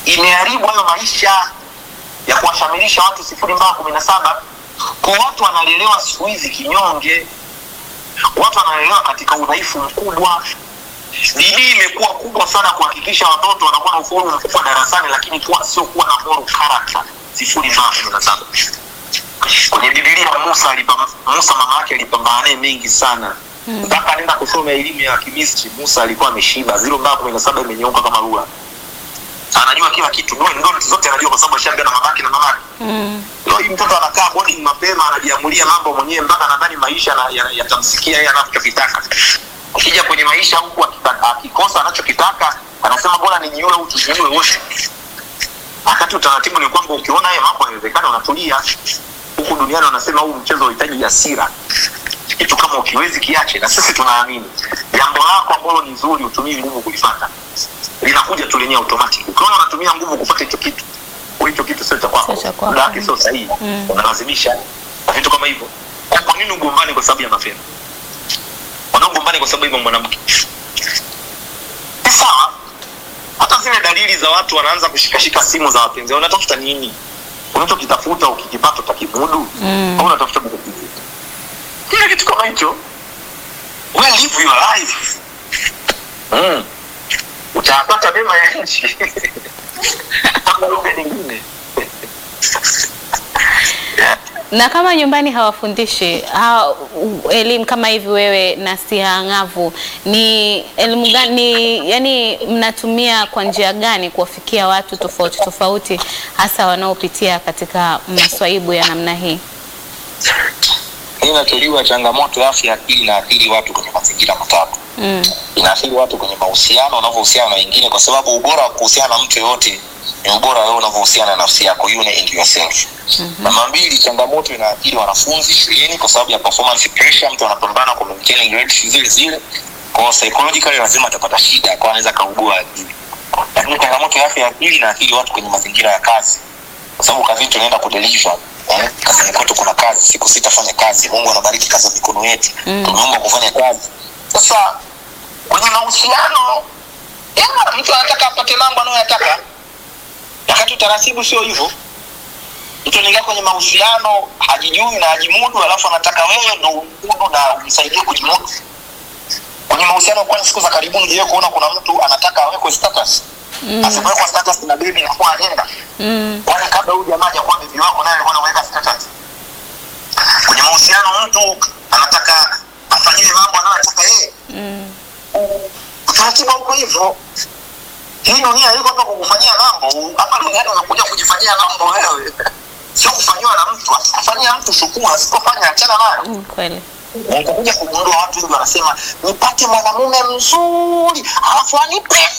imeharibu hayo maisha ya kuwashamilisha watu sifuri mpaka kumi na saba kwa watu wanalelewa siku hizi kinyonge watu wanalelewa katika udhaifu mkubwa bidii imekuwa kubwa sana kuhakikisha watoto wanakuwa na ufaulu mkubwa darasani lakini kuwa sio kuwa na moral character sifuri mpaka kumi na saba kwenye bibilia musa alipa, musa mama yake alipambana naye mengi sana mpaka mm. anaenda kusoma elimu ya kimistri musa alikuwa ameshiba ziro mpaka kumi na saba imenyeuka kama rula anajua kila kitu ndoto zote anajua kwa sababu ashaambia na mamake na mamake Mm. leo hii mtoto anakaa boarding mapema anajiamulia mambo mwenyewe mpaka nadhani maisha na- ya- yatamsikia yeye anachokitaka ukija kwenye maisha huku akita- akikosa anachokitaka anasema bora nijiue au tujiue wote wakati utaratibu ni kwamba ukiona haya mambo yanawezekana unatulia huku duniani wanasema huu mchezo unahitaji hasira kitu kama ukiwezi kiache na sisi tunaamini jambo lako ambalo ni zuri utumii nguvu kulifata linakuja tu lenyewe automatic ukiona unatumia nguvu kupata hicho kitu kwa hicho kitu sio cha kwako Sio cha kwako. muda wake sio sahihi Mm. unalazimisha na vitu kama hivyo kwa kwa nini ugombani kwa sababu ya mapema wanaogombani kwa sababu ya mwanamke ni sawa hata zile dalili za watu wanaanza kushikashika simu za wapenzi wao, unatafuta nini unachokitafuta ukikipata utakimudu Mm. au unatafuta kukipitia kila kitu kama hicho we live your life mm. utayapata mema ya nchi kama lugha nyingine yeah. na kama nyumbani hawafundishi ha, u- elimu kama hivi wewe na siha ng'avu ni elimu gani ni, yani mnatumia kwa njia gani kuwafikia watu tofauti tofauti hasa wanaopitia katika maswaibu ya namna hii hii inatoliwa changamoto ya afya ya akili na akili watu kwenye mazingira matatu mm. inaathiri watu kwenye mahusiano unavyohusiana na wengine kwa sababu ubora wa kuhusiana na mtu yoyote ni ubora wewe unavyohusiana na nafsi yako you and yourself Mhm. namba mbili changamoto inaathiri wanafunzi shuleni kwa sababu ya performance pressure mtu anapambana kwa maintain grades zile zile kwa hiyo psychologically lazima atapata shida kwa anaweza kaugua akili lakini changamoto ya afya ya akili inaathiri watu kwenye mazingira ya kazi kwa sababu kazini tunaenda kudeliver eh, kazini kwetu kuna kazi siku sita fanya kazi mungu anabariki kazi za mikono yetu Mm. tumeomba kufanya kazi sasa kwenye mahusiano ya, mtu anataka apate mambo anayoyataka wakati utaratibu sio hivyo mtu anaingia kwenye mahusiano hajijui na hajimudu alafu anataka wewe ndo umudu na umsaidie kujimudu kwenye mahusiano kwani siku za karibuni je kuona kuna mtu anataka awekwe status Mm. asipowekwa status na bebi inakuwa ajenda Mm. kwani kabla huyu jamaa hajakuwa bibi wako naye alikuwa anaweka status kwenye mahusiano mtu anataka afanyiwe mambo anayotaka yeye Mm. utaratibu uko hivyo hii dunia iko hapa kukufanyia mambo hapa duniani unakuja kujifanyia mambo wewe sio kufanyiwa na mtu akikufanyia mtu shukuru asipofanya achana nayo Mm. Kweli. Na utakuja kugundua watu wengi wanasema nipate mwanamume mzuri alafu anipe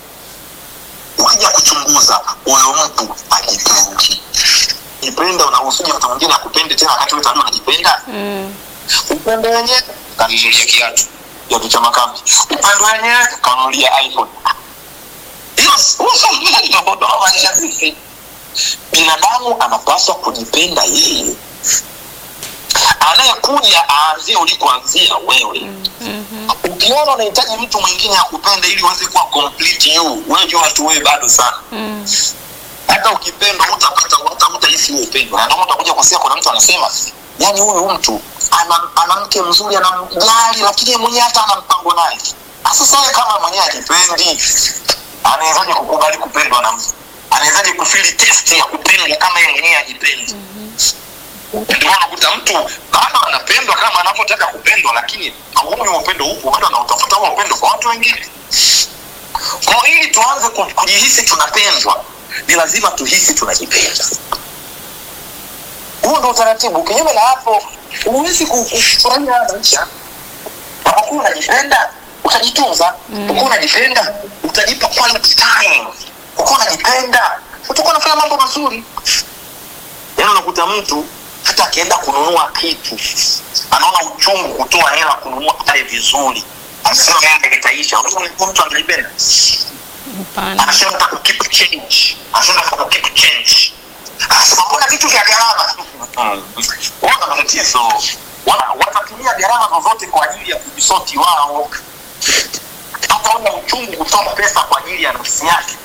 ukija kuchunguza huyo mtu ajipendi jipenda unausuje mtu mwingine akupende tena wakati wewe tayari unajipenda Mm. upendo wenyewe kanunulia kiatu kiatu cha makambi upendo wenyewe kanunulia iphone hiyo ndo ndo maisha sisi binadamu anapaswa kujipenda yeye anayekuja aanzie ulikoanzia wewe Mhm. ukiona unahitaji mtu mwingine akupende ili uweze kuwa complete you wewe jua tu wewe bado sana Mm. hata ukipendwa utapata hata utahisi huo upendo na ndio maana utakuja kusikia kuna mtu anasema yani huyu mtu ana, ana mke mzuri anamjali lakini yeye mwenyewe hata ana mpango naye sasa wewe kama mwenyewe ajipendi anawezaje kukubali kupendwa na mtu anawezaje kufili test ya kupendwa kama yeye mwenyewe ajipendi ndio maana unakuta mtu bado anapendwa kama anavyotaka kupendwa lakini huyu upendo huku bado anautafuta huo upendo kwa watu wengine kwa ili tuanze ku- kujihisi tunapendwa ni lazima tuhisi tunajipenda huo ndo utaratibu kinyume na hapo huwezi ku- kufurahia maisha unapokuwa unajipenda utajitunza Mm. ukiwa unajipenda utajipa quality time ukiwa unajipenda utakuwa unafanya mambo mazuri yaani unakuta mtu hata akienda kununua kitu anaona uchungu kutoa hela kununua pale vizuri anasema hela itaisha Unajua mtu anajipenda Hapana. anasema nataka keep change anasema nataka keep change anasema mbona vitu vya gharama wana matatizo Wana- watatumia gharama zozote kwa ajili ya kujisoti wao hata una uchungu kutoa pesa kwa ajili ya nafsi yake